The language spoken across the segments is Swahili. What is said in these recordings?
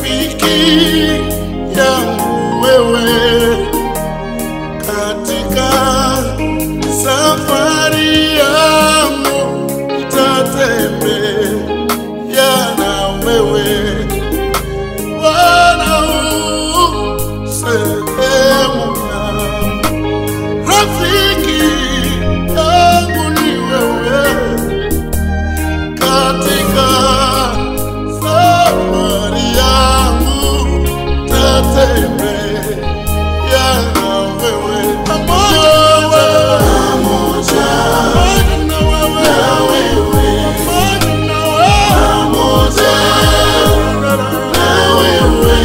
rafiki yangu wewe katika safari yangu nitatembea na wewe Bwana u sehemu yangu rafiki yangu ni wewe katika safari yangu tatembea na wewe pamoja pamoja na wewe pamoja na wewe pamoja na wewe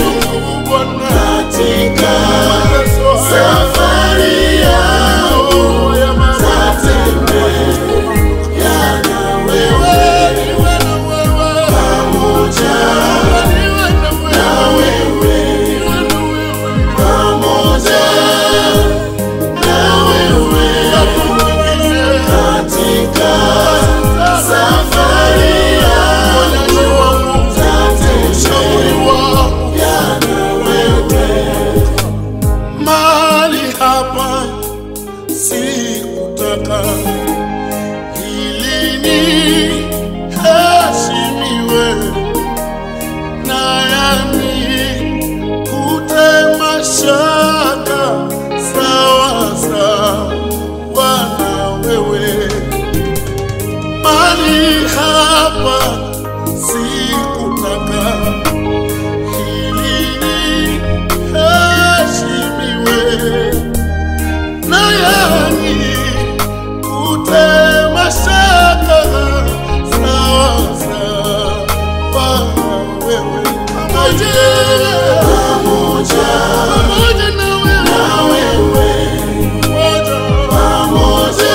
katika safari yangu tatembea na wewe pamoja na wewe pamoja na wewe katika safari yangu tatembea na wewe mali hapa sikutaka ili niheshimiwe na yami kutema shaka sawa sawa na wewe mali hapa sikutaka ili niheshimiwe na yani kutema shaka sawa sawa wewe pamoja pamoja pamoja na wewe pamoja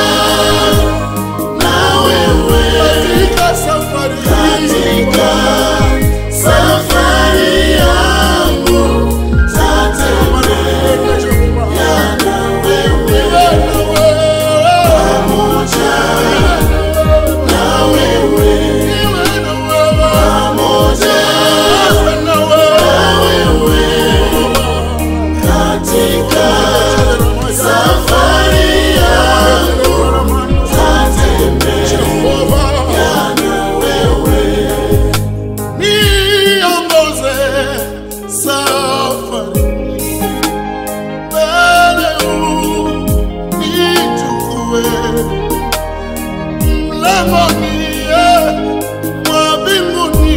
na wewe katika safari katika safari yangu tatembea na wewe pamoja na wewe pamoja na wewe katika safari yangu tatembea na wewe niongoze safari mbele unichukue mlangoni mwa mbinguni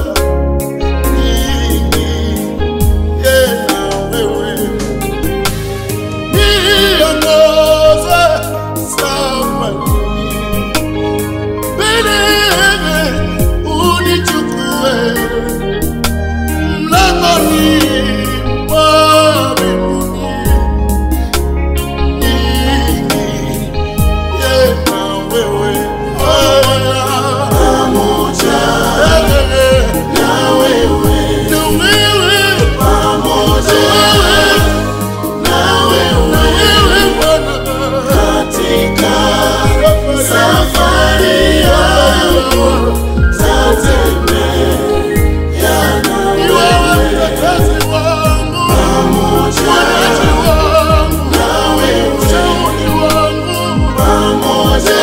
niingie na wewe niongoze safari mbele unichukue mlangoni mwa mbinguni niingie na wewe pamoja na wewe na wewe pamoja na wewe Bwana katika safari yangu tatembea na wewe mtetezi wangu mwonaji wangu na wewe mshauri wangu pamoja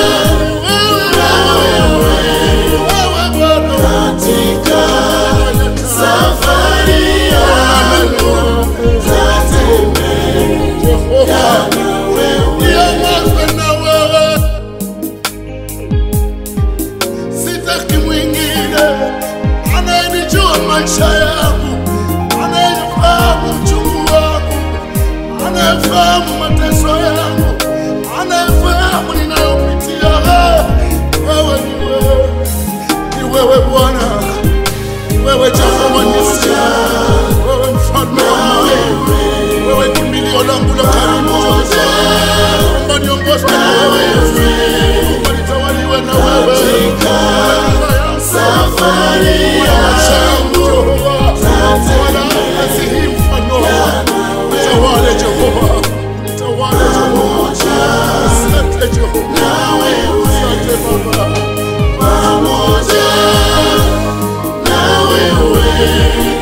na wewe wewe Bwana katika safari yangu tatembea na wewe niongozwe na wewe sitaki mwingine anayenijua maisha yangu, anayefahamu uchungu wangu, anayefahamu mateso yangu, anayefahamu ninayopitia. Wewe ni wewe, ni wewe Bwana, ni wewe Jehova Nisi, wewe mfalme wa amani, wewe kimbilio langu la karibu. Naomba niongozwe na wewe, naomba nitawaliwe na wewe safari yangu Bwana asihi mfano tawale Jehova tawale Jehova asante Jehova asante Baba pamoja na wewe Bwana.